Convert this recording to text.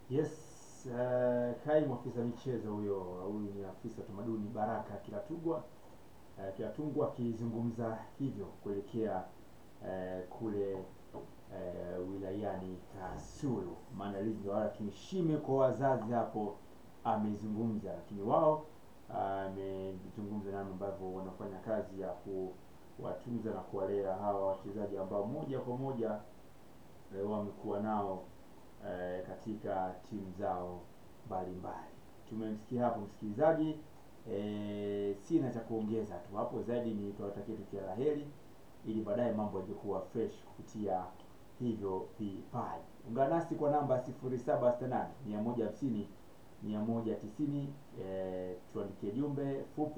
Yes, uh, kaimu afisa michezo huyo, huyu ni afisa utamaduni Baraka Kilatugwa uh, Kilatungwa akizungumza hivyo kuelekea uh, kule uh, wilayani Kasulu. Maandalizi ndio haya, lakini shime kwa wazazi hapo amezungumza, lakini wao amezungumza namna ambavyo wanafanya kazi ya kuwatunza na kuwalea hawa wachezaji ambao moja kwa moja eh, wamekuwa nao eh, katika timu zao mbalimbali. Tumemsikia hapo msikilizaji. Eh, sina cha kuongeza tu hapo zaidi, ni tuwatakie tu kila la heri ili baadaye mambo yaje kuwa fresh kupitia hivyo vipaji. Ungana nasi kwa namba 0768 150 190, eh, tuandikie jumbe fupi